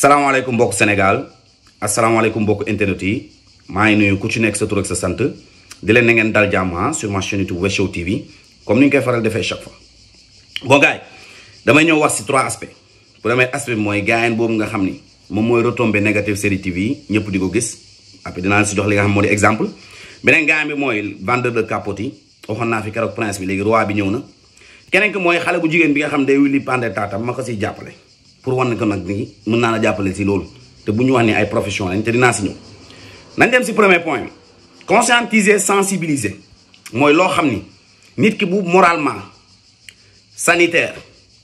salaamaaleykum mbokk Sénégal asalaamaaleykum mbokk internet yi maa ngi nuyu ku ci nekk sa tur ak sa sant di leen na ngeen dal jàmm sur ma chaîne YouTube Wes Show TV comme ni ñu koy faral defee chaque fois. bon gars yi damay ñëw wax si trois aspects premier aspect bi mooy gaayen boobu nga xam ni moom mooy retombée négative série TV yi ñëpp di ko gis après dinaa si jox li nga xam moo di exemple beneen gaayen bi mooy vendeur de capote yi waxoon naa fi keroog prince bi léegi roi bi ñëw na keneen ki mooy xale bu jigéen bi nga xam day wili pande taatam ma ko siy jàppale pour wan ko nag ni mën naa la jàppale si loolu te bu ñu wax ni ay profession lañ te dinaa si ñëw nañ dem si premier point conscientiser sensibiliser mooy loo xam ni nit ki bu moralement sanitaire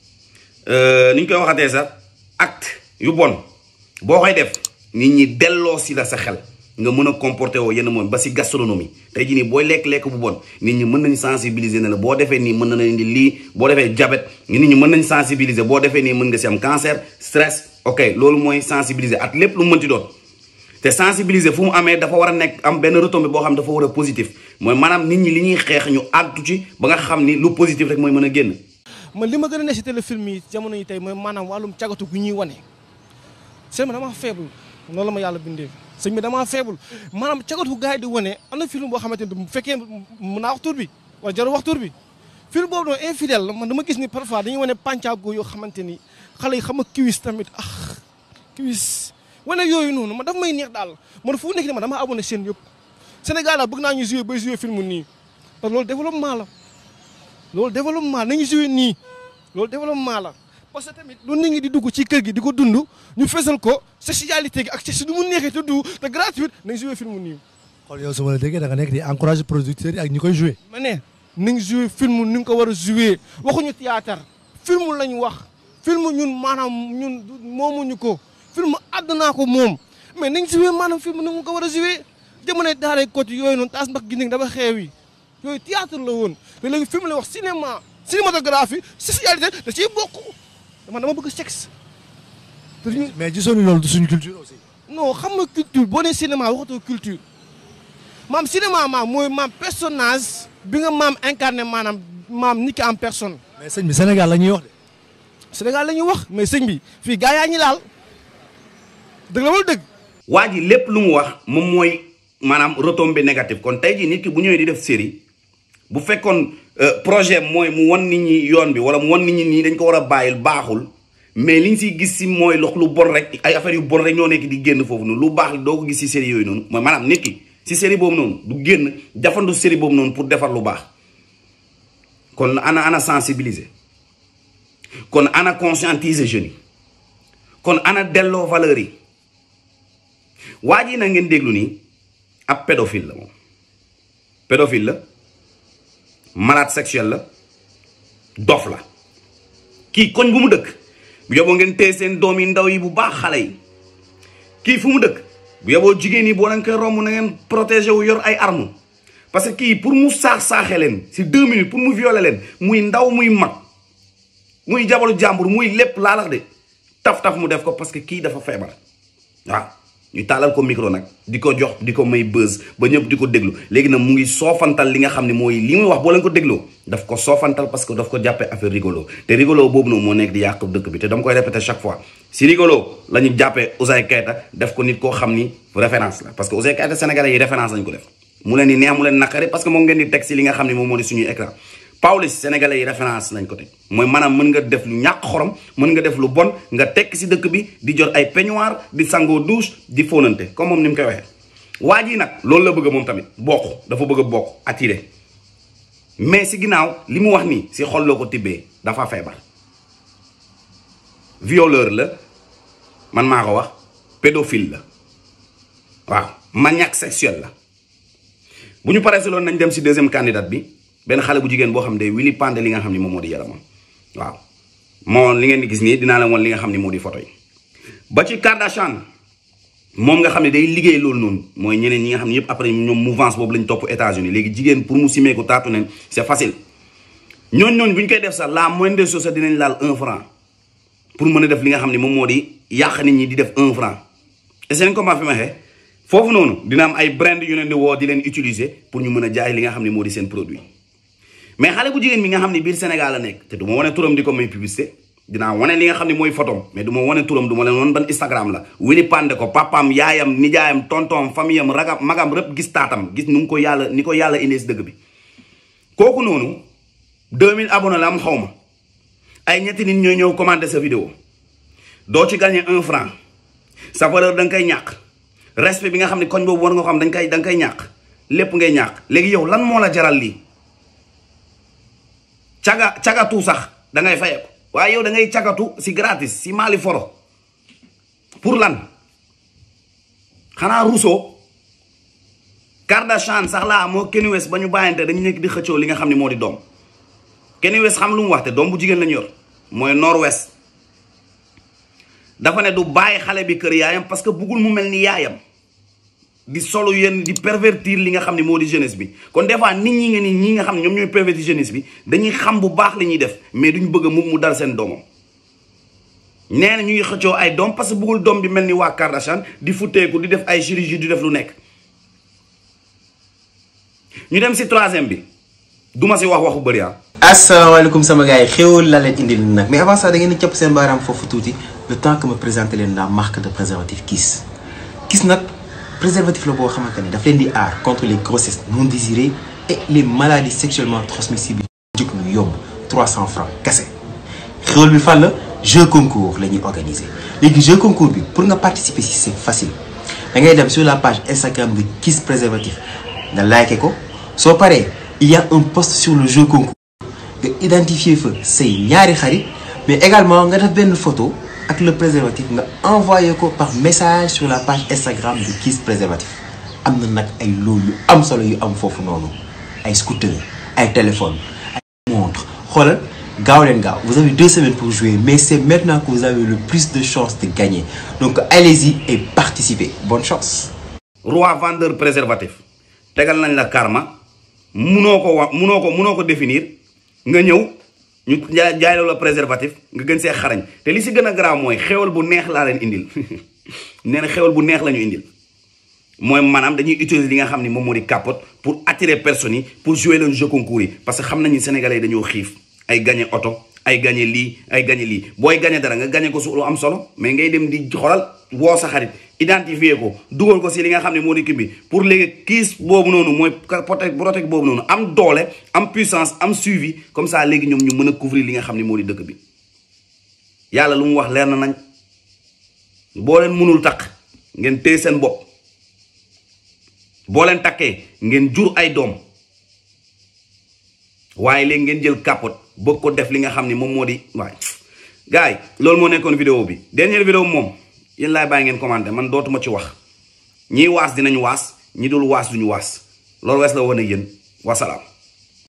ni ñu koy waxatee sax acte yu bon boo koy def nit ñi delloo si la sa xel nga mën a comporter woo yenn moom ba si gastronomie tey jii nii booy lekk-lekk bu bon nit ñi mën nañu sensibiliser ne la boo defee nii mën na indi lii boo defee diabète nit ñi mën nañu sensibiliser boo defee nii mën nga si am cancer stress ok loolu mooy sensibiliser ak lépp lu mu mënti doon te sensibiliser fu mu amee dafa war a nekk am benn retombée boo xam dafa war a positif mooy maanaam nit ñi li ñuy xeex ñu àgtu ci ba nga xam ni lu positif rek mooy mën a génn man li ma gën a ne si téléfilm yi jamono yi tey mooy maanaam wàllum cagatu gu ñuy wane sëñ bi dama faible noonu la ma yàlla bindee sëñ bi damaa faible maanaam cagatu gars yi di wane am na film boo xamante ni bu fekkee mën naa wax tur bi wala jarul wax tur bi film boobu noonu infidèle la man dama gis ni parfois dañuy wane pàncaago yoo xamante ni xale yi xam a kiwis tamit ah kiwis wane yooyu noonu man daf may neex daal man fu nekk ni ma dama abonné seen yëpp Sénégal la bëgg naa ñu joué bay joué film nii parce que loolu développement la loolu développement nañu joué nii loolu développement la parce que tamit lu nit ñi di dugg ci kër gi di ko dund ñu fesal ko sexualité gi ak sexe du mu neexee te du te gratuite nañ joué film nii. kon yow su ma la déggee da nga nekk di encouragé producteurs yi ak ñi koy joué. ma ne nañ joué film ni nga ko war a joué waxuñu théâtre film lañ wax film ñun maanaam ñun moomuñu ko film àddunaa ko moom mais nañ joué maanaam film ni nga ko war a joué jamono daaray côté yooyu noonu taas ndax gis dafa xeew yi yooyu théâtre la woon te léegi film la wax cinéma cinématographie sexualité da ciy bokk man dama bëgg sexe. te ñu mais gisoon ni loolu du suñu culture aussi. non xam nga culture boo nee cinéma waxatoo culture maam cinéma maam mooy maam personnage bi nga maam incarné maanaam maam nit ki en personne. mais sëñ bi Sénégal la ñuy wax de. Sénégal la ñuy wax mais sëñ bi fii gaa yaa ñi laal dëgg la wala dëgg. waa ji lépp lu mu wax moom mooy maanaam retombée négative kon tey jii nit ki bu ñëwee di def série bu fekkoon projet mooy mu wan nit ñi yoon bi wala mu wan nit ñi nii dañ ko war a bàyyil baaxul mais liñ siy gis si mooy lox lu bon rek ay affaires yu bon rek ñoo nekk di génn foofu noonu lu baax doo ko gis si série yooyu noonu mooy maanaam nit ki si série boobu noonu du génn jafandu série boobu noonu pour defar lu baax kon ana ana sensibiliser kon ana conscientiser jeunes yi kon ana delloo valeur yi waa ji na ngeen déglu nii ab pédophile la moom pédophile la malade sexuel la dof la kii koñ bu mu dëkk bu yoboo ngeen téye seen doom yi ndaw yi bu baax xale yi kii fu mu dëkk bu yoboo jigéen yi boo leen koy romb na ngeen protéger wu yor ay armes parce que kii pour mu saax-saaxee leen si deux minutes pour mu violer leen muy ndaw muy mag muy jabalu jàmbur muy lépp laalax de taf-taf mu def ko parce que kii dafa feebar waaw ñu taalal ko micro nag di ko jox di ko may buzz ba ñëpp di ko déglu léegi nag mu ngi soofantal li nga xam ne mooy li muy wax boo leen ko dégloo daf ko soofantal parce que daf ko jàppee affaire rigolo te rigolo boobu noonu moo nekk di yàq dëkk bi te dama koy répéter chaque fois si rigolo la ñu jàppee Ouzin Keita def ko nit koo xam ni référence la parce que Ouzin Keita sénégalais yi référence lañ ko def mu leen di neex mu leen naqari parce que moom ngeen di teg si li nga xam ne moom moo di suñuy écran Pawlish sénégalais yi référence lañ ko teg mooy maanaam mën nga def lu ñàkk xorom mën nga def lu bon nga tekk si dëkk bi di jot ay peignoir di sangoo douche di fóonante comme moom ni mu koy waxee. waa ji nag loolu la bëgg moom tamit bokk dafa bëgg a bokk attiré mais si ginnaaw li mu wax nii si xol loo ko tibbee dafa feebar. violeur la man maa ko wax pédophile la waaw maniaque sexuel la bu ñu paree si loolu nañ dem si deuxième candidate bi. benn xale bu jigéen boo xam ne wili pande li nga xam ne moom moo di yaramam waaw moo li ngeen di gis nii dinaa la woon li nga xam ne moo di photo yi ba ci Kardashian moom nga xam ne day liggéey loolu noonu mooy ñeneen ñi nga xam ne yëpp après ñoom mouvance boobu lañ topp États-Unis léegi jigéen pour mu simee ko taatu neen c'est facile ñooñ ñooñ bu ñu koy def sax la moindre des choses sax dinañ laal un franc pour mën a def li nga xam ne moom moo di yàq nit ñi di def un franc et seen comment fi ma waxee foofu noonu dina am ay brand yu leen di woo di leen utiliser pour ñu mën a jaay li nga xam ne moo di seen produit mais xale bu jigéen bi nga xam ne biir Sénégal la nekk te du ma wane turam di ko may publicité dinaa wane li nga xam ne mooy photom mais du ma wane turam du ma leen wan ban Instagram la Willy Pandé ko papaam yaayam nijaayam tontom famille am ragam magam rëpp gis taatam gis nu mu ko yàlla ni ko yàlla indee si dëgg bi kooku noonu 2000 abonnés la am xaw ma ay ñetti nit ñooy ñëw commenter sa vidéo doo ci gagné un franc sa valeur da nga koy ñàkk respect bi nga xam ne koñ boobu war nga ko xam dañ koy da nga koy ñàkk lépp ngay ñàkk léegi yow lan moo la jaral lii caga cagatu sax da ngay fayeeku waaye yow da ngay cagatu si gratis si Mali foro pour lan xanaa Rousseau Kardashian sax laa moo Kanye West ba ñu bàyyante dañu nekk di xëccoo li nga xam ne moo di doom Kanye West xam lu mu wax te doom bu jigéen lañu yor mooy nord-ouest dafa ne du bàyyi xale bi kër yaayam parce que buggul mu mel ni yaayam di solo yenn di pervertir li nga xam ne moo di jeunesse bi kon des fois nit ñi nga ni ñi nga xam ne ñoom ñooy pervertir jeunesse bi dañuy xam bu baax li ñuy def mais duñ bëgg mu mu dal seen doomam nee na ñu ngi xëccoo ay doom parce que buggul doom bi mel ni waa Kardashian di futteeku di def ay chirurgie di def lu nekk ñu dem si troisième bi duma si wax waxu bëri ah asalaamaaleykum sama gars yi xéwal la leen indil nag mais avant ça da ngeen di capp seen baaraam foofu tuuti le temps que ma présenter leen la marque de préservatif Kiss Kiss nag préservatif la boo xamante ne daf leen di aar contre les grossesses non désirées et les maladies sexuellement transmissibles jëkk lu yomb 300 francs kese xéwal bi fan la jeu concours la ñuy organiser léegi jeu concours bi pour nga participer si c'est facile da ngay dem sur la page Instagram de Kiss préservatif nga like ko soo paree il y a un post sur le jeu concours nga identifier fa say ñaari xarit mais également nga def benn photo ak le préservatif nga envoyé ko par message sur la page Instagram de Kiss préservatif am na nag ay loolu yu am solo yu am foofu noonu ay scooter ay téléphone ay montre xoolal gaaw leen gaaw vous avez deux semaines pour jouer mais c'est maintenant que vous avez le plus de chances de gagner donc allez-y et participez bonne chance roi vendeur préservatif tegal nañ la karma munoo ko wax munoo ko munoo ko définir nga ñëw ñu jaay jaay la préservatif nga gën see xarañ te li si gën a garaaw mooy xewal bu neex laa leen indil nee na xewal bu neex la ñu indil mooy maanaam dañuy utiliser li nga xam ni moom moo di capote pour attirer personnes yi pour jouer leen jeu concours yi parce que xam nañu sénégalais yi dañoo xiif ay gagné oto ay gagné lii ay gagné lii booy gagné dara nga gagné ko su lu am solo mais ngay dem di xoolal woo sa xarit identifier ko dugal ko si li nga xam ne moo di kii bi pour léegi kiis boobu noonu mooy protect protect boobu noonu am doole am puissance am suivi comme ça léegi ñoom ñu mën a couvrir li nga xam ne moo di dëkk bi yàlla lu mu wax leer na nañ boo leen mënul takk ngeen téye seen bopp boo leen takkee ngeen jur ay doom waaye léegi ngeen jël capote bëgg ko def li nga xam ne moom moo di waay gars yi loolu moo nekkoon vidéo bi dernière vidéo moom yéen laay bàyyi ngeen commenté man dootuma ci wax ñiy waas dinañ waas ñi dul waas duñu waas loolu wees la woon ak yéen wasalaam